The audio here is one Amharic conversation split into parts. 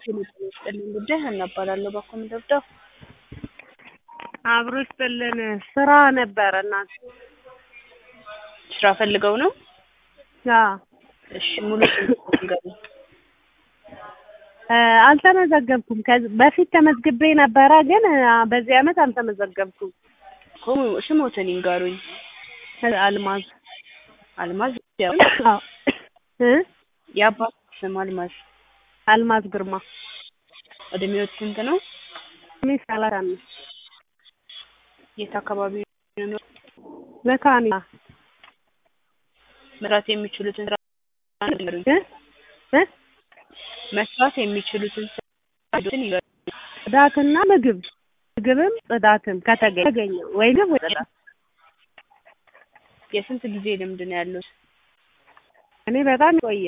ሄሎ ጤና ይስጥልኝ ጉዳይ ሀና እባላለሁ ባኮ ምደርደው አብሮ ይስጥልን ስራ ነበረ እናት ስራ ፈልገው ነው አዎ እሺ ሙሉ ስም ንገሩኝ እ አልተመዘገብኩም ከዚህ በፊት ተመዝግቤ ነበረ ግን አ በዚህ አመት አልተመዘገብኩም እኮ ስሞትን ይንገሩኝ አልማዝ አልማዝ አዎ እ የአባት ስም አልማዝ አልማዝ ግርማ እድሜዎት ስንት ነው እድሜ ሰላሳ አምስት የት አካባቢ ነው መካኒሳ መስራት የሚችሉትን ስራ ንገሩኝ እ እ መስራት የሚችሉትን ስራ ይንገሩኝ ጽዳትና ምግብ ምግብም ጽዳትም ከተገኘ ተገኘ ወይንም ወይ ጽዳት የስንት ጊዜ ልምድ ነው ያሉት እኔ በጣም ቆየ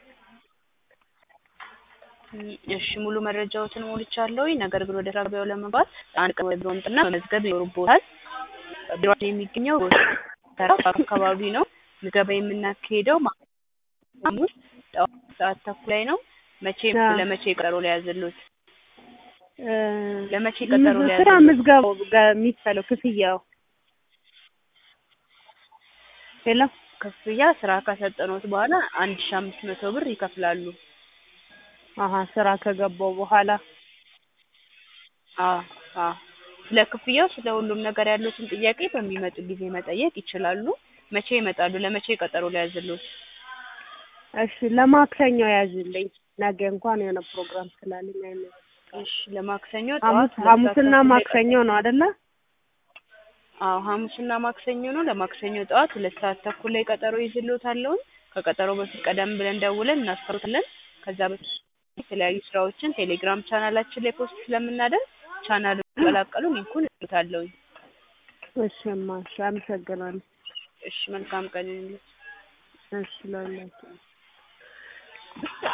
እሺ ሙሉ መረጃዎትን ሞልቻለሁ። ነገር ግን ወደ ስራ ገበያው ለመግባት አንድ ቀን ወይ ቢሮ መምጣትና መመዝገብ ይኖርብዎታል። ቢሮአችን የሚገኘው ተራ አካባቢ ነው። ምዝገባ የምናካሄደው ሐሙስ ጠዋት ሰዓት ተኩል ላይ ነው። መቼ አዎ። ለመቼ ቀጠሮ ሊያዝልዎት? እ ለመቼ ቀጠሮ ስራ ሊያዝልዎት? ምዝገባው ጋር የሚከፈለው ክፍያው ሄሎ ክፍያ ስራ ከሰጠኖት በኋላ አንድ ሺህ አምስት መቶ ብር ይከፍላሉ። አሀ ስራ ከገባው በኋላ አዎ አዎ። ስለ ክፍያው ስለ ሁሉም ነገር ያሉትን ጥያቄ በሚመጡ ጊዜ መጠየቅ ይችላሉ። መቼ ይመጣሉ? ለመቼ ቀጠሮ ሊያዝልዎት? እሺ ለማክሰኞ ያዥልኝ ነገ እንኳን የሆነ ፕሮግራም ስላለኝ አይመ- እሺ ለማክሰኞ ጠዋት ሐሙስ ሁለት ሰዓት ሐሙስና ተኩል ላይ ማክሰኞ ነው አይደለ? አዎ ሐሙስና ማክሰኞ ነው። ለማክሰኞ ጠዋት ሁለት ሰዓት ተኩል ላይ ቀጠሮ ይዝልዎታለሁ። ከቀጠሮ በፊት ቀደም ብለን ደውለን እናስታውሳለን። ከዛ በፊት የተለያዩ ስራዎችን ቴሌግራም ቻናላችን ላይ ፖስት ስለምናደርግ ቻናሉን ይቀላቀሉ። ሊንኩን እልዎታለሁ። እሺ እማ እሺ አመሰግናለሁ። እሺ መልካም ቀን ይሁንልዎት። እሺ ለሁላችንም